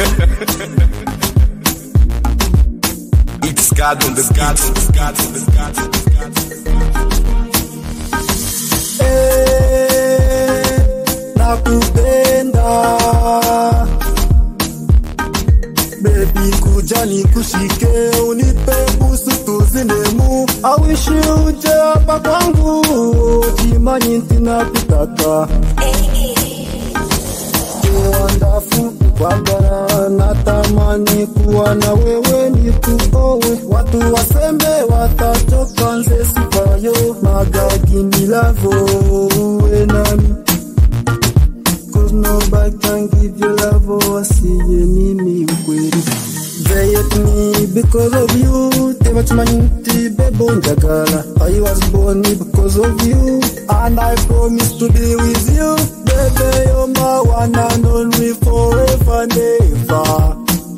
It's God on the God on the God on the God on the God. Eh, nakupenda bebi kuja nikushike unipe busu tuzinemu awishi uje hapa kwangu jimanyi ntinakutaka kiwandafu kwagara natamani kuwa na wewe nikuowe watu wasembe watachoka nze sipayo magagi milavo uwe nami Cause nobody can give you love wasiye mimi ukweli They hate me because of you tebakimanyi nti bebo njagala I was born because of you And I promise to be with you Baby you're my one and only forever and ever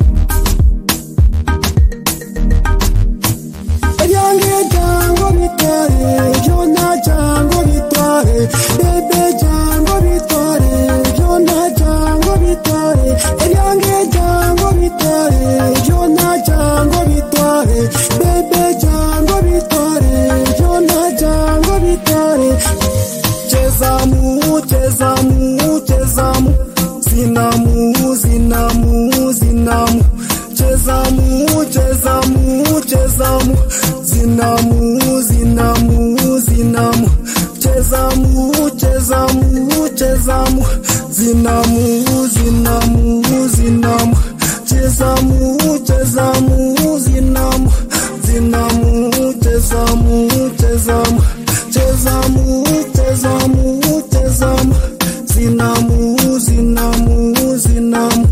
ebyange jango bitware byona jango bitware bebe jango bitware byona jango bitware ebyange jango bitware byona jango bitware bebe jango bitware byona jango bitware chezamu chezamu chezamu zinamu zinamu zinamu chezamu chezamu chezamu zinamu zinamu zinamu chezamu chezamu chezamu zinamu zinamu zinamu chezamu chezamu zinamu zinamu chezamu chezamu chezamu chezamu chezamu zinamu zinamu zinamu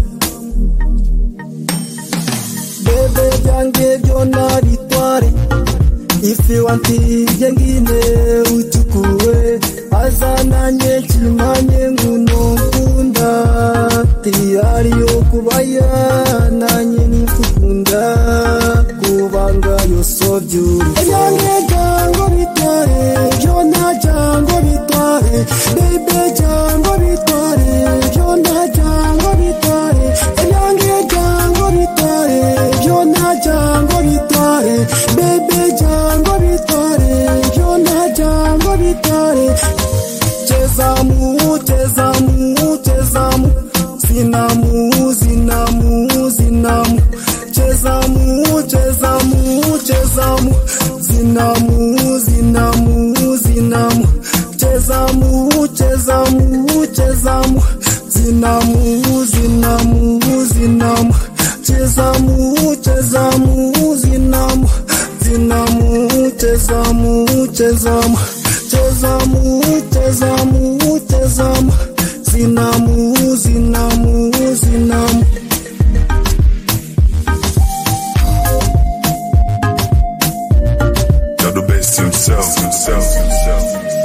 bebe byange byona bitware ifi wantiye ngine uchukue azananye kimanye nguno nkunda tiyariyo kubaya nanye nikukunda kubanga yoso byuri ebyange jango bitware byona jango bitware bebe jango bitware byona jango bitware ebyange jango bitware byona jango bitware bebe jango bitware byona jango bitware chezamu chezamu chezamu zinamu zinamu zinamu chezamu chezamu chezamu zinamu zinamu zinamu chezamu chezamu chezamu zinamu zinamu zinamu chezamu chezamu zinamu zinamu chezamu chezamu chezamu chezamu chezamu zinamu zinamu zinamu You're the best himself, himself, himself.